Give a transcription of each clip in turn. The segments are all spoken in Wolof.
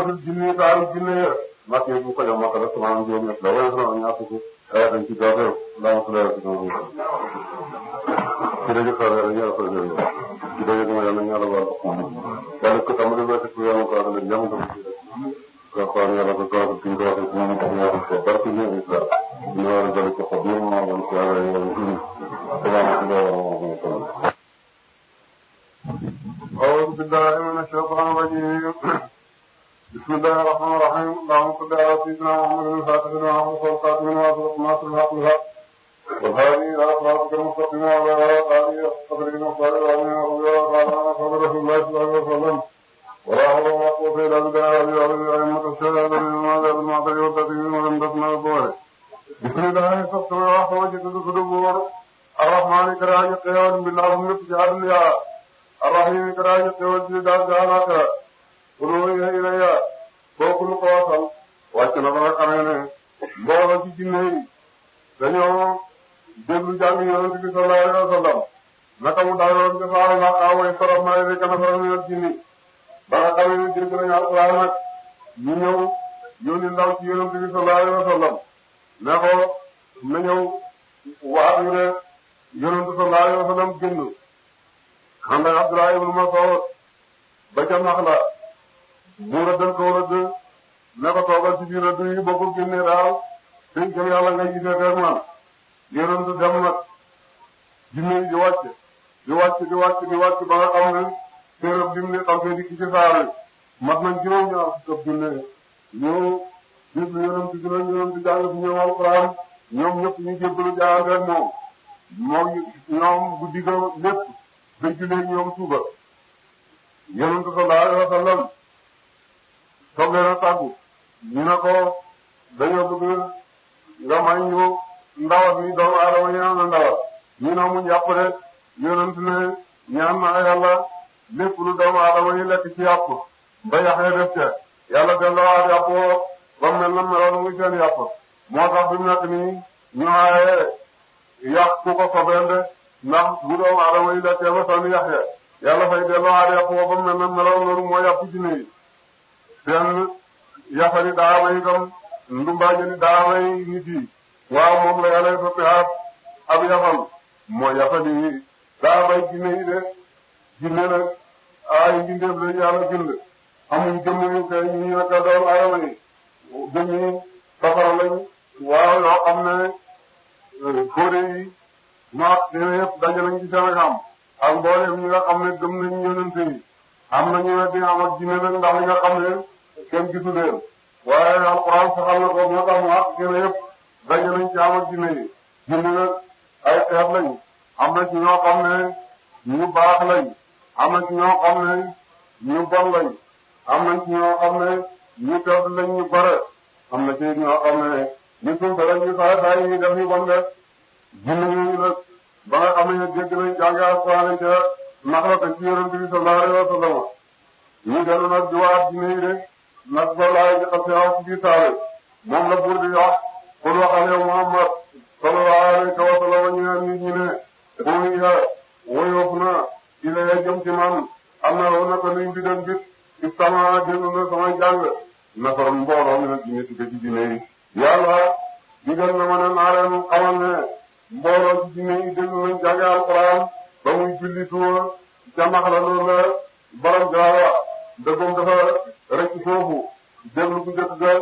suuratul jinni taaru jinne ya makk bu ko jox makk la sama juróom ñett la wala sama ñaar fukk ay dañ ci gaaw laa ko leer ci noonu ci dañu xare rek ñaar fa jël ci dañu ma yàlla ñaar wal yàlla ko tam rek ko yàlla ko ala jam ko ko ko yàlla ko ko ci ko ko ci ñu ko ñaar ko barku ñu isla ñu wara dal ko ko ñu ma won ko yàlla yàlla ci salaamaaleykum أعوذ بالله من الشيطان الرجيم بسم الله الرحمن الرحيم اللهم صل على سيدنا محمد الفاتح لما أغلق والخاتم لما سبق ناصر الحق بالحق والهادي إلى صراطك المستقيم وعلى آله قدر المختار العظيم رضي الله تعالى عن أصحاب رسول الله صلى الله عليه وسلم ولا حول ولا قوة إلا بالله العلي العظيم أئمة الشهادة للمال بالمعطي والتدين ولم تسمع الظهر بسم الله الرحمن الرحيم وجدت صدور الرحمن كراج قيام بالله من جعل يا الرحيم كراج قيام دار جانا ulooya ilaya kooku lu ko wasal wàcc na ba nga xamee ne mbooloo ci jinne yi dañoo déglu jàng yonent bi sallallahu alayhi wa sallam naka mu daaloon ca saaru na away sorof na rek na faral minal jinni ba nga xamee ne dégg nañu alquran nag ñu ñëw yónni ndaw ci yonent bi sallallahu alayhi wa sallam ne ko na ñëw waat ñu ne yonent sallallahu alayhi wa sallam génn xam nga Abdullah ibn Mas'ud ba ca nax la mu rëddal ko rëdd ne ko toogal ci biir rëdd yi boo ko génnee daal sëñ bi yàlla ngay gisee ak man yonent dem nag jinne yi di wàcc di wàcc di wàcc di wàcc ba nga xam ne téerab bi mu ne xam ne dikk ci saar wi mat nañ juróom ñaar fukk junne ñëw déglu yonent bi nag yonent jàng fi ñëw alxuraan ñoom ñëpp ñu jébbalu jaayante ak moom moom ñoom guddi ga lépp dañ ci léegi ñoom suba yonent sallallahu alayhi wa sallam soog leen a tàggu ñu ne ko dañoo bëgg nga may ñu ndawat mi doomu aadama yi am na ndawat ñu ne mu jàpp de yonent ne ñaan na yàlla lépp lu doomu aadama yi lekk ci yàpp ba yaxee def ca yàlla delloowaat yàpp woo ba mel na meloon muy seen yàpp moo tax fi mu nekk nii ñu aaye yàq ku ko sobeel de ndax bu doomu aadama yi lekkee ba sànni yaxee yàlla fay delloowaat yàpp woo ba mel na meloon loolu moo yàpp ci nii seen yafari daama yi tam ndumbaajani daama yi nit yi waaw moom la yàlla soppi ab ab yafal moo yafali daamay jinne yi de jinne nag ay mbindeef la yàlla bind amuñ jëmm yu kay ñu naka doon ayama yi jëmmi safara lañ waaw yoo xam ne fóode yi maak seen yëpp daje nañ ci seen xam ak mboolem ñi nga xam ne gëm nañ yonente yi am nañu ne di am ak jinne nag ndax li nga xam ne kenn gisu leen waaye alxuraan saxal na ko moo tax mu àq gën a yëpp daje nañ ci am ak jinne yi jinne nag ay xeet lañ am na ci ñoo xam ne ñu baax lañ am na ci ñoo xam ne ñu bon lañ am na ci ñoo xam ne ñu tedd lañ ñu bare am na ci ñoo xam ne ñu suuf lañ ñu saay saay yi def ñu bon def jinne yooyu nag ba nga xam ne dégg nañ jàng alxuraan ca nax la ko ci yonent bi sallallahu alayhi wa sallam ñu dellu nag di waat jinne yi de nag ba laay jëkkal si wax ci biir saare moom la buur di wax pour waxal yow Muhammad sallallahu alayhi wa sallam ñu naan nit ñi ne booy ya woyoof na ilay jëm ci man am na loo naka luy bidon bit ci sama déglu na samay jàng nafar mbooloo mi nag jinne si ci jinne yi yàlla digal na ma ne naa leen xamal ne mbooloo ci jinne yi déglu nañ jàng alquran ba muy julli tuwa jamax la loolu la borom jaawa dëggum dafa rek foofu déglu bu njëkk ga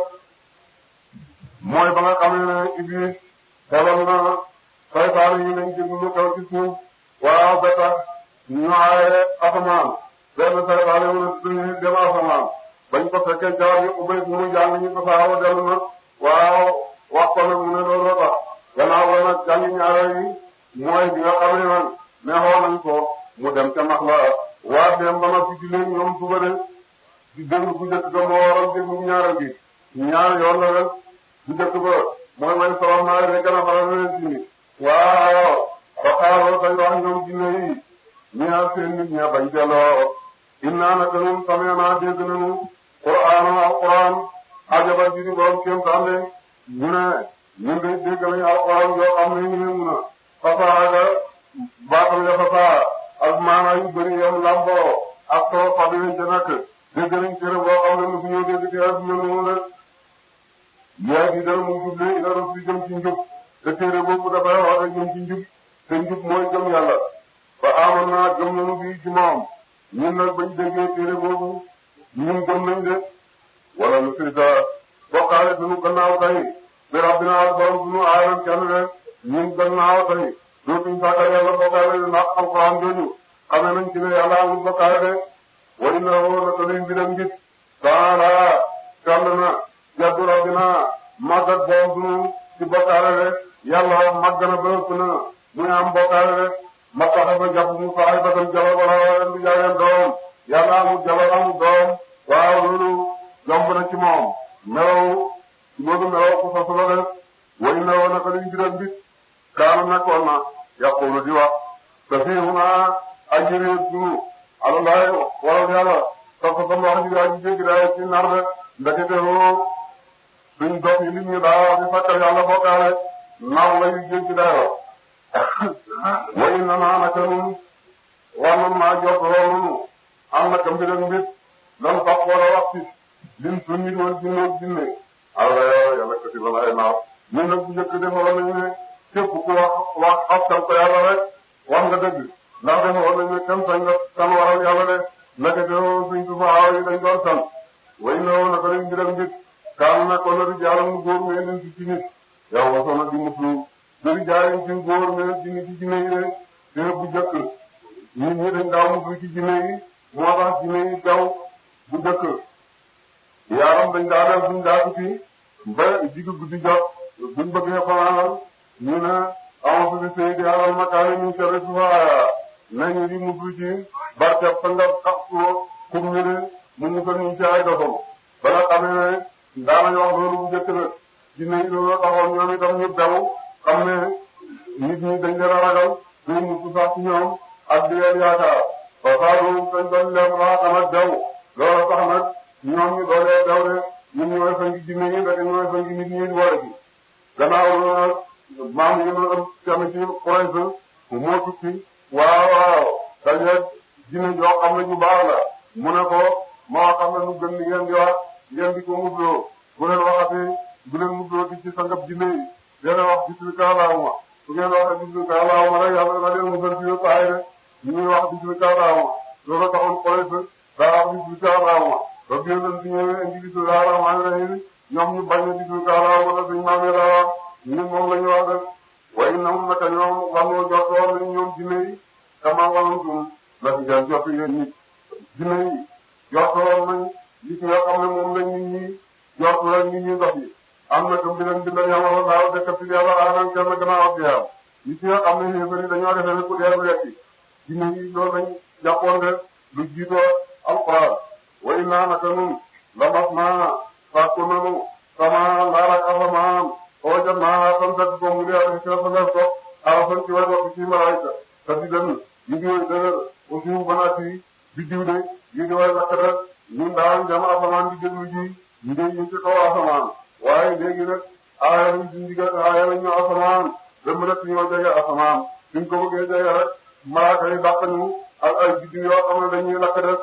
mooy ba nga xamee ne Iblis xelal na saytaane yi nañ déglu lu xew ci suuf waaw ba tax ñu aaye asamaan benn saytaane wala suñu dem asamaan bañ ko fekkee jaar yi ubbay fu mu jàng ñu ko saawa dellu na waaw wax ko nag mu ne loolu la tax gannaaw ba nag jàngi ñaareel yi mooy bi nga xamee nag neexoon nañ ko mu dem ca max la waa dem ba ma fi ci leen ñoom suba de di déglu bu njëkk ba moo waral déglu ñaareel gi ñaar yoon la rek bu njëkk ba mooy may soxla naa rek gën a faral leen ci ni waaw ba xaaral dañ wax ñoom jinne yi ñaar seen nit ña bañ delloo innaa naka ñun samee naa dégg nañu qur'aan alquran ajaban ji di borom kéem tànde ñu ne ñun de dégg nañu alquran yoo xam ne ñu ne mun a fasaaga baatam ya fasaa ak maanaa yu bëri yam lamboo ak soo xam ne ca nekk dégg nañ téere boo xam ne mosu ñoo dégg ci àdduna noonu la yaa ngi dal mu jublu ila rusul jëm ci njub te téere boobu dafay wax rek jëm ci njub te njub mooy gëm yàlla fa amoon naa gëm nañu bi ci moom ñun nag bañ déggee téere boobu ñun gëm nañ de wala nu sirita bokkaale sunu gannaaw tey bi rabbina ak borom sunu aaran kenn de ñun gannaaw tey dootuñ sàkkal yàlla bokkaale de ndax alxuraan jooju xame nañ ci ne yàlla amul bokkaale de way na woo na taluy mbiram ngit taala kàll na jaddu rabbina màggat borom sunu ci bokkaale de yàlla màgg na ba ëpp na muy am bokkaale de ma tax ba jàpp mu saay ba tam jalo wala wala du jaayeen doom yàlla amul jalo amul doom waaw loolu yomb na ci moom melaw loolu melaw ku sos la def way na woon naka liñ biral bit kaana nekkoon na yaqulu di wax te fii mu naa aji réer sunu alalaay waral yàlla sax sa wax ji aji jéggi daay ci nar de ndekete woo duñ dox yi nit ñi daa di sakkal yàlla bokkaale nar la yu jéggi daayoo way na naa naka nun war nan maa jot loolu am naka mbiram mbit lan sax wala wax ci lim su nit woon jinne jinne alla yo yàlla kati bala ay naaw ñun nag bu njëkk defoon nañu ne képp ku wax wax xaskan ko yàlla rek wax nga dëgg ndax defoon nañu ne kenn sañ nga kan waral yàlla de naka te suñ tufa aaw yi dañ doon san way na woon naka lañ mbiram mbit kaan na ko na di jaaram mu góor mais leen ci ci nit yow wasoon na di muslu dari jaaram ci góor mais ci nit ci jinne yi de te bu njëkk nit ñi dañ daaw muslu ci jinne yi moo tax jinne yi daw bu njëkk yaaram dañ daa def buñ daa tuuti ba digg guddi jot buñ bëggee fanaanal ñu ne amoon fi sëy di alal makaani min sharri sufaaya nañu di muslu ci barkeb sa nga xas ko kum ñu ne mu musal ñu ci ay dofam ba nga xamee ne daanañ wax loolu bu njëkk la jinne yi loolu taxoon ñoom itam ñu daw xam ne nit ñi dañ leen a ragal duñ musu sax ci ñoom ak di leen yaakaar ba saa doon dañ doon leen raxam ak daw loolu tax nag ñoom ñu doolee daw de ñun ñooy fangi jinne yi rek ñooy fangi nit ñi war ci gannaaw loolu nag maam yi ñu am tamit ci Quraysh moo tukki waaw waaw dañuy jinne joo xam ne ñu baax la mu ne ko moo xam ne lu gën li ngeen di wax ngeen di ko musloo bu leen waxati bu leen musloo di ci sangab jinne yi dina wax bismillah allahumma su ngeen waxee bismillah allahumma rek yàlla dana leen musal ci yëpp ay de ñu ngi wax bismillah allahumma loolu taxoon Quraysh daa wax bismillah allahumma ba bi yonent bi ñëwee indi bismillah rahmaani rahim ñoom ñu bañ a bismillah allahumma rek suñu maam yi daa wax ñun moom la ñu wax rek waaye ñoom naka ñoom waxoo jot woon nañ ñoom jinne yi kama walantum la fi jël jot yéen nit jinne yi jot woon nañ li nga xam ne moom lañ nit ñi jot rek nit ñi dox yi am na comme dinañ bindal yàlla daaw dëkk fi yàlla aaraan kenn gannaaw ak yàlla nit ñi nga xam ne yéen bëri dañoo defee ne ku dee lu yekki jinne yi loolu lañ jàppoon de lu jiitoo alquran way naa naka nun la mas naa sàkku nanu sama laarak asamaan oo jot naa san fekk ko mu ngi ak ci sa def ko arafan ci way wax ci malaayka te di dem ñu ngi way dëgër aussi banaat yi biddiw de ñu ngi way lakkata ñun daan jam asamaan di déglu ji ñu ngi ñu ci kaw asamaan waaye léegi nag aaya nañ ci ndigal aaya nañ ñu asamaan dem rek ñoo jege asamaan suñ ko bëggee jege rek malaaka yi dàq ñu ak ay biddiw yoo xam ne dañuy lakk def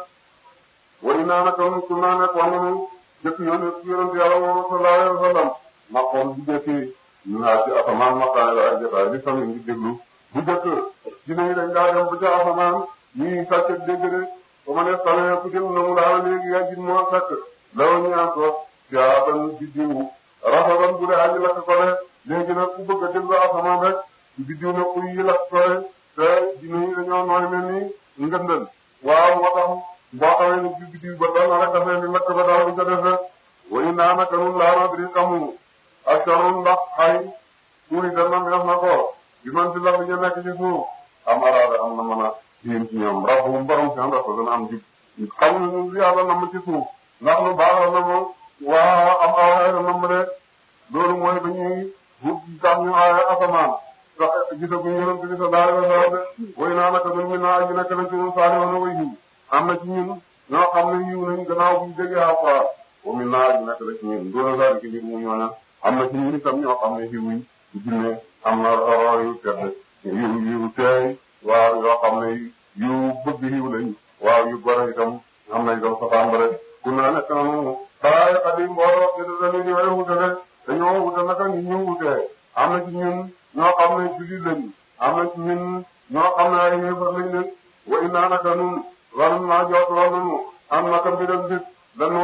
way naa naka nun su naa nekk wax nañu jëkk yoon yonent yàlla moom sallallahu alayhi wa sallam ma xool bu jëkkee ñu naa ci asamaan maqaane la ak jotaay li sami ngi déglu bu jëkk dina yi dañ daa dem ba ca asamaan ñuy sàcc dégg de ba ma ne salee ku jëm na mu daal léegi yaa gis moo sàcc law ñu am ko jaaban biddiw rafaban bu dee aji lakk ko de léegi nag ku bëgg a déglu asamaan rek biddiw na kuy yi lakk ko de te dina yi dañoo nooy mel ni ngëndal waaw moo tax boo xamee ne bi biddiw ba dal na rek dafay ni lakk ba daal di ko def rek way naa naka nun laa nadri xamu ak sonun ndax xay tuuri dana def na ko bi man ci la ñu nekk ci suuf am araada am na mën a yéen ci ñoom rabbum borom seen rafa dana am jub xam nañu li yàlla nam ci suuf ndax lu baax la nam waa am awaay la nam de loolu mooy dañuy wut tax ñu aaya asamaan sax gisaguñu yonent bi sallallahu alayhi wa sallam de way naa naka nun mi naa aji nekk nañ ci ñun saali woon way yiw am na ci ñun ñoo xam ne yiw nañ gannaaw buñ déggee alxuraan wa min naa aji nekk la ci ñun doona zalika mbir mu ñooña am na ci ñun itam ñoo xam ne yiw yi jinne am na roor yu tedd yiw yiw teey waaw yoo xam ne yiw bëgg yiw lañ waaw yu gore itam am na itam safaan ba rek ku naa nekk na noonu balaa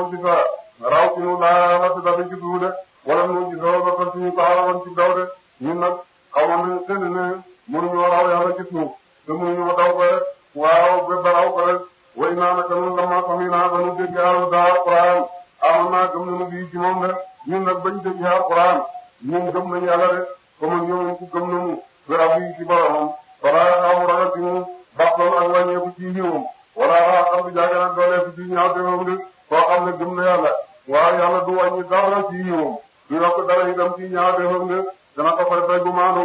nu ci sa raw ci nu laa la ci dabi ci suuf de wala nu ci sa ba ko ci ñu taxawoon ci daw de ñun nag xaw ma ne seen ne mënuñoo raw yàlla ci suuf te mënuñoo daw ko rek waaw ba ba raw ko rek way naa naka nun lama sami naa ba nu dégg alhuda alquran amoon naa gëm nañu bii ci moom de ñun nag bañ dégg alquran ñun gëm nañu yàlla de comme ñoom ku gëm nañu bi rabbi ci boromam wala xaw ragal ci mu bàqoon ak wàññeeku ci yiwam wala xam bi jaaga nag dooleeku ci ñaaw defam de koo xam ne gëm na yàlla waaw yàlla du wàññi dara ci yiwam du yokk dara itam ci ñaaw defam de dana ko fay fay bu maandu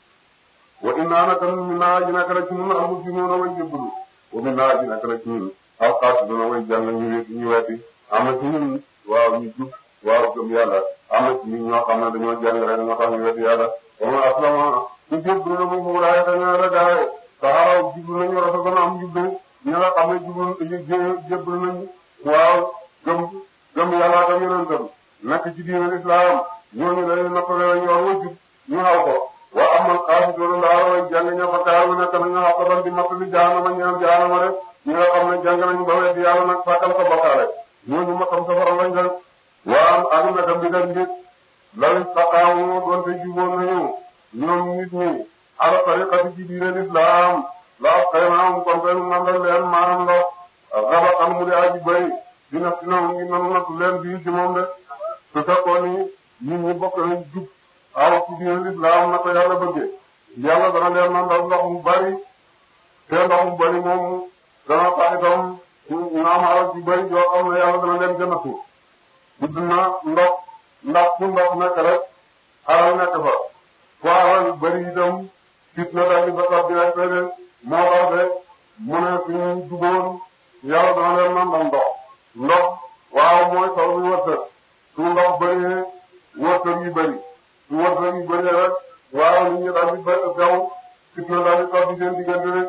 wa inna naka min naa ji naka la ci ñun al muslimuuna way jébbalu wa min naa ji naka la ci ñun al qaasituuna way jàng ñu wet ñu wetti am na ci ñun waaw ñu jub waaw gëm yàlla am na ci ñun ñoo xam ne dañoo jàng rek moo tax ñu wetti yàlla wa man aslama ku jébbalu na mu muuraay dañoo la gaaye saxaraw jublu nañu rasa gën a am jublu ñi nga xam ne jublu jébbalu nañu waaw gëm gëm yàlla ak yonentam nekk ci diinal islam ñooñu dañuy nappale la yoon wa jub ñu xaw ko wa amal xaasitoon ndaara way jàng ña fa kaaru nekk nañu xaw ko doon di mattali jaanama ñaan jaanama rek ñi nga xam ne jàng nañu ba weddi yàlla nag sàkkal ko bokkaale ñooñu matam safara lañ rek waa ak naka mbidal mbit law istaqaamu doon te juboon nañu ñoom nit ñi ala tariqati ci diinal islam la asqaynaahum kon ren nandal leen maanaam ndox xabaxan mu di aji bëri dina si noonu ngi nanu nattu leen bii ci moom de su fekkoon ni nit ñi bokk nañ jub aw ci diine lislaam na ko yàlla bëggee yàlla dana leen nandal ndox mu bari te ndox mu bari moom dana tax itam ñu am alal ci bari yoo xam ne yàlla dana leen gën a tuur gudd na ndox ndax fu ndox nekk rek alal nekk fa fu alal yu bari itam fitna daal di fa tax di rek de moo tax de mu ne suñu juboon yàlla dana leen nandal ndox ndox waaw mooy taw bi wërsëg su ndox bëree wërsëg yi bëri su wërsëg yi bëree rek waaw nit ñi daal di bëri gaw fitna daal di tax di seen diggante rek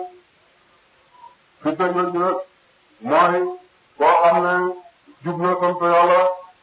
fitna jooju nag mooy koo xam ne jub na sant yàlla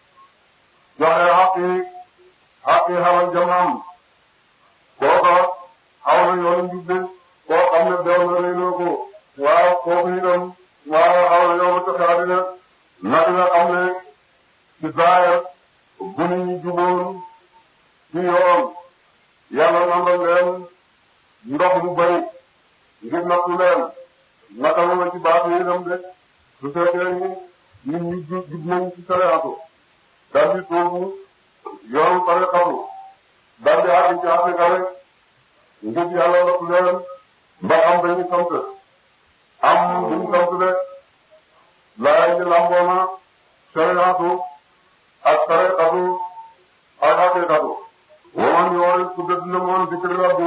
joxe xaqi xaqi xalal jamaam kooka xaw na yoonu njub de koo xam ne beew na réyloo ko waaw kooku itam waaw xaw na yoonu taxe àddina nag nga xam ne ci zaahir bu nit ñi juboon ci yoon yàlla nandal leen ndox mu bari ngir nattu leen naka la ci baax yi itam de su fekkee ni nit ñi jub jub nañ ci sariatu daal di toogu yoonu tariqatu daal di àgg ci Afrika rek ngir yàlla nattu leen ba am dañu sant am duñu sant de laay ji lamboona sariatu ak tariqatu ak haqiqatu waman yoori ku dëdd na moon dikri rabbi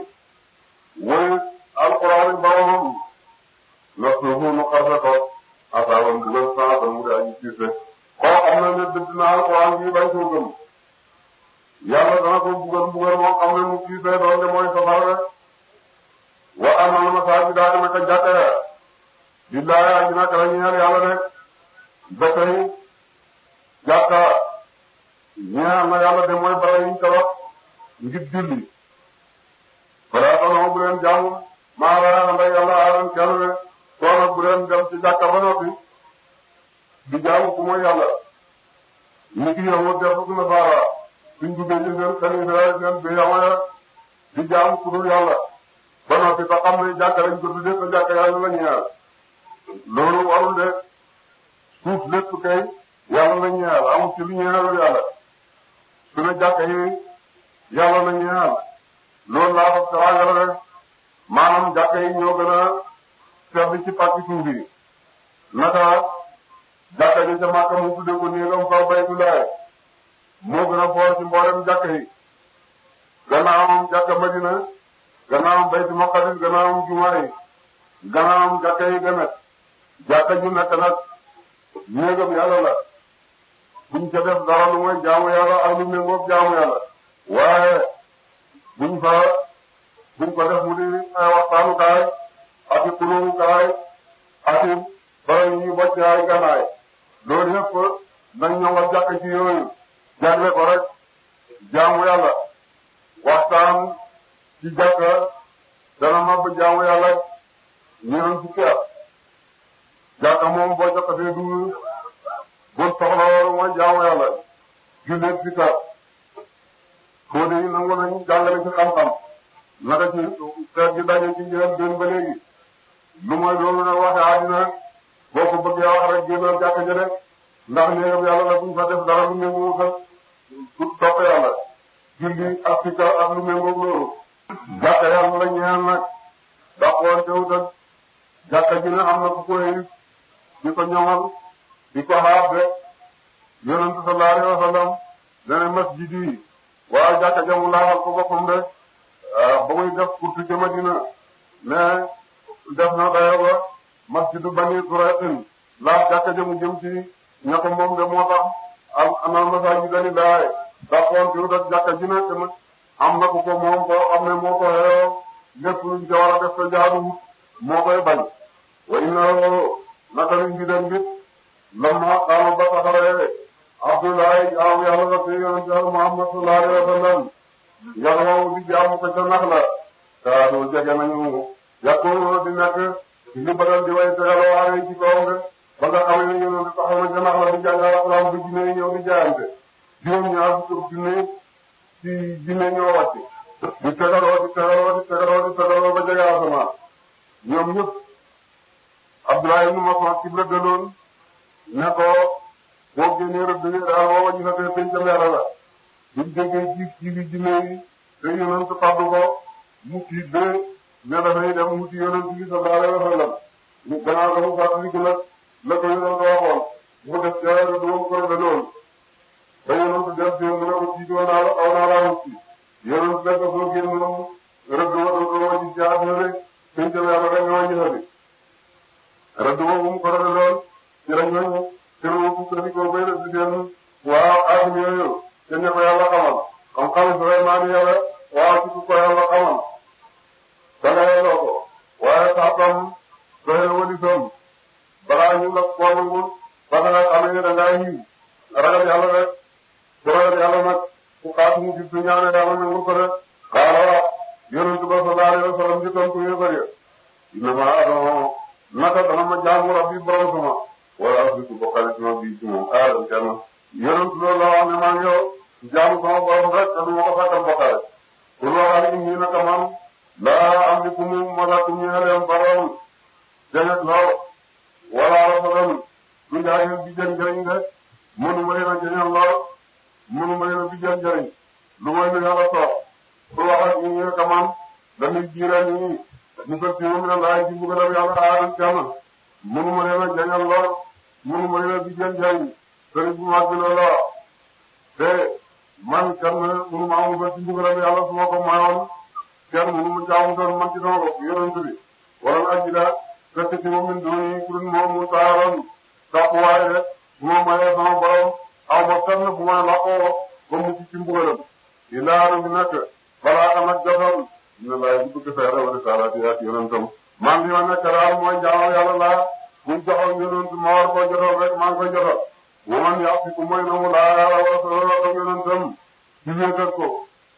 woy alquran boromam la suufu nu xarfe ko asaaban dugal saatan mu di aji siise koo xam ne ne dëdd na alquran bi bañ koo gëm yàlla dana ko bugal bugal moo xam ne mu siise doon de mooy safara rek wa amal masaajida naka jàkka ya billaahi aji naka la ñeel yàlla rek ba tey jàkka ñeel na yàlla de mooy bara yiñ tabax ngir julli balaa tax bu leen jaamu maa la ànd ak yàlla aaran kenn ne soo nag bu leen dem ci jàkka ba noppi di jaamu ku mooy yàlla ni ki yow def ko na saara suñ duggee ci seen xalifa seen bi yamaya di jaamu ku dul yàlla ba noppi te xam ne jàkka lañ ko tuddee te jàkka yàlla la ñeel loolu warul de suuf lépp kay yàlla la ñeel amul ci lu ñeelul yàlla su ne jàkka yi yàlla la ñeel loolu laa ko teraanga rek maanaam jàkka yi ñoo gën a seetlu ci pàcc suuf yi naka jàkka ji ca Makka mu tuddee ko néegam fa baytulaay moo gën a foor ci mboolem jàkka yi gannaawam jàkka Madina gannaawam baytu Maqdis gannaawam jumaa yi gannaawam jàkka yi demet jàkka ju nekk nag néegam yàlla la buñ ca def dara lu mooy jaamu yàlla ak lu méngoog jaamu yàlla waaye buñ fa buñ ko def mu di ay waxtaanukaay ak i kulóorukaay ak i bara ñu bocc ay ganaay loolu yëpp nañ ñëwal jàkk ci yooyu jagle ko rek jaamu yàlla waxtaan ci jàkka dana mab jaamu yàlla ñeneen fukki at jàkka moom boo jokkatee du bon soxla woon mooy jaamu yàlla jullit si kar foo de yi nangu nañu jàngale ci xam-xam naka ci xeet gi daje ci njëriñ benn ba léegi lu mooy loolu nag waxe àddina boo ko bëggee wax rek génnal jàkka ja rek ndax néegam yàlla la buñ fa def dara lu méngoo fa topp yàlla julli ak si kar ak lu méngoog loolu jàkka yàlla la ñeel nag dàqoon te wutal jàkka ji ne am na ku koy di ko ñoŋal di ko xaar de yonent sallallahu alayhi wa sallam dana masjid yi waaye jàkka jamu laafal ko boppam de ba muy def kurtu ca Madina mais def na dayo ba masjidu bani Quraysin laaf jàkka jamu jëm ci ña ko moom de moo tax am ana masaajid dani laay dàqoon te wutal jàkka ji ne tamit am na ku ko moom koo xam ne moo ko xeeyoo lépp luñ ca war a def te jaaduwut moo koy bañ wa inna naka lañ bidam bit lamma qaama ba taxawee Abdoulaye jaamu yàlla la te yonent yàlla Muhammad sallallahu alayhi wa sallam yàlla moom di jaamu ko ca nax la kaanu jege nañu yàqu di nekk li badal di way tegaloo waare ci kawam de ba nga xam ne yonent taxaw na ca nax la di jàngal alxuraan bu jinne ñëw di jaayante juróom-ñaar fukki junne ci jinne ñoo wàcc di tegaloo di tegaloo di tegaloo di tegaloo ba jege asamaan ñoom ñëpp Abdoulaye ibn Mas'ud ci la gënoon ne ko boo génnee rëdd yi daal boo wàññi sa tey pencam yàlla la buñ déggee ci ci bi jinne yi te yonent fàddu ko mu tiit de ne dafay dem mu ci yonent bi sallallahu alayhi wa sallam mu gannaaw ga mu fàttaliku nag la ko yonent waxoon mu def ca rëdd ba mu ko rëddaloon ba yonent def ci mu ne ko tiitoo naa la aw naa laa wut ci yonent def ko soo génn moom rëdd ba doo ko wàññi ci àdduna rek pencam yàlla rek nga wàññi sa bi rëdd boobu mu ko rëddaloon ci la ñooñu te lu mu ko ko bay def ci seen waaw aadama yooyu te ña ko yàlla xamal comme xam Suleymaan yàlla waaw ci ko yàlla xamal dangayeloo ko waaye saatam doxe wali som balaa ñu la koo nangul ba nga xamee ne dangaa yiw ragal yàlla rek ku ragal yàlla nag ku xaatu mu gis su ñaane yàlla nangul ko rek xaala wax yonent ba sallallahu alayhi wa sallam ci tontu yu bëri innama adama naka dana ma jaamu rabbi borom sama wala asbiku bokkale ci ma bii ci moom aadam kenn yonent loolu la wax ne maa ngi yow jaamu sama borom rek te du ma ko fàttal bokkale pour waxal inni naka man laa am li ku mu malakum ñeeleem borom jañet lool wala rafadan du njaageen bi jën njëriñ de mënu ma leen a jañal lool mënu ma leen a bi jën njëriñ lu mooy lu yàlla soox pour waxal inni naka man dañuy jiiral ñi ñu fekk ci moom la laay ci mbugalam yàlla aadam kenn mënu ma leen a jañal lool mënu ma leen a bi jën njëriñ sëriñ bu mag bi loolu la te man kenn mënu ma amul ba ci mbugalam yàlla su ma ko mayoon kenn mënu ma jaamu doon man ci sama bopp yonent bi wala na aji la fekk ci moom min duni ku dul moom mu taaroon tàppuwaay rek bu ma mayee sama borom aw ma fenn bu may laqoo ba mu ci mbugalam ilaa bi nekk balaa xam ak jotoon dina laay bu bëgg fee rewale salaati ak yonentam man li ma nekk daal mooy jaamu yàlla laa buñ joxoon yonent ma war koo jotoon rek maa ngi koy jotoon wa man ya'siku mooy nangu laa yàlla wa rasulahu ak yonentam ci wéetal ko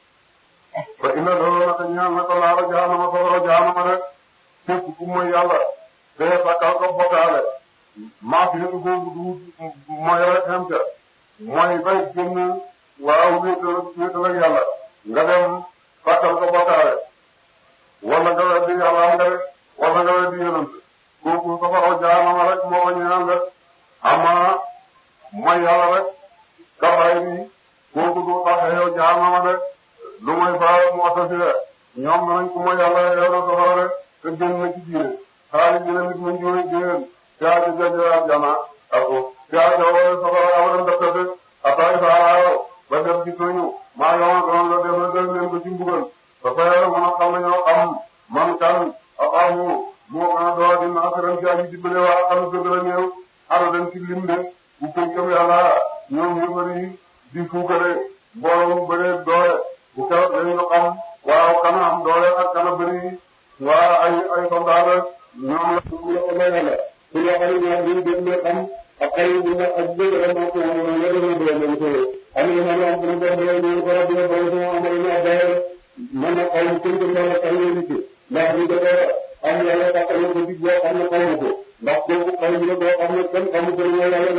fa inna lahu naka ñaan na ko laara jaanama safara jaanama rek képp ku mooy yàlla te sakkal ko bokkaale maa fi nekk foofu du mooy rek xem ca mooy bay génn waaw wéetal wéetal ak yàlla nga dem sakkal ko bokkaale wala nga weddi yàlla am nga rek wala nga weddi yonent kooku safara jaanama rek moo ko ñaan rek ama mooy yàlla rek kabaay bi kooku du tax yow jaanama rek lu mooy faa mu asasi rek ñoom nañ ko mooy yàlla yow na safara rek te génn na ci diine xaalis dina nit mu jiwee génn yaa ci jaje aljana ako yaa ci wala safara awalan daftate ataay saaraayo ba dem ci soñu maa yoon doon la def na def leen ko ci mbugal ba fa yàlla mën a xam ne ñoo xam man kan axaamu moo gën a doon dina asaran ci aji dimbale waa xam ne gën a néew ara den ci lim de bu fekkee yàlla ñoom ñu bëri di fuukare mbooloo mu bëree doole bu keroog dañu xam waaw kana am doole ak kana bëri waa ay ay soldat ñoom la ñu la ko lay la su la xale ñoom ñu dem le xam ak xale bu ñu ak bëgg la ma ko ñu la dama do ñu ko am na ma am na do do ñu ko rabbi do ñu am na ñu day man na ay ci ñu la xale ñu ci ndax ñu dafa am yàlla taxal ko dig boo xam ne xamu ko ndax kooku xale bi do am na kenn xamu ko ñu yàlla rek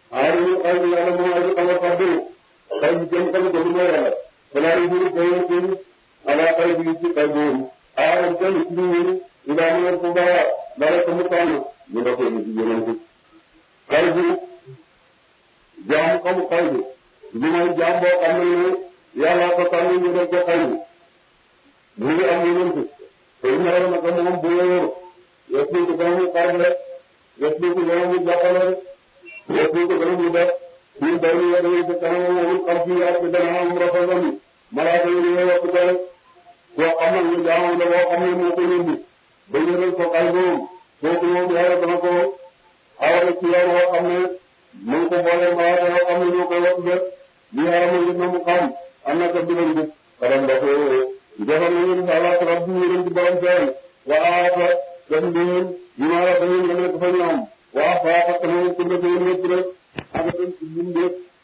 aarifu xay bi yàlla moom ay xamal fàddu xay bi kenn xamu ko lu mooy yàlla balaa yu bëri koy ci ala xay bi ci xay boobu aaram kenn ci ñu ila mu yor ko baa dara ko mu tànn ñu da koy ci yeneen ko xay bi jaam xamu xay bi li mooy jaam boo xam ne yàlla ko tànn ñu def ko xay bi mu ngi am yeneen ko te ñu war na ko moom bu yor yëpp ko ba mu xar rek yëpp ko ba mu jàppale rek yëpp ko ba mu def ñu bay ñu yore ci kanam moom xam ci yàlla ci dana am rafetam malaaka yi ñu wax ko rek koo xam ne ñu jaamu la boo xam ne moo ko yëndi ba ñu rek ko xay boobu kooku moom yàlla dana ko awale ci yoon woo xam ne mu ngi ko boole malaaka yoo xam ne ñoo koy wax def li yaram yi na mu xam am na ko digal bi xaram da ko defal na ngeen ala rabbi ñu leen ci borom seen waata def ngeen ñu ma la dañu nga nekk fa ñoom waa faa fekk na ngeen ko def yéen ñëpp rek ak dem ci lim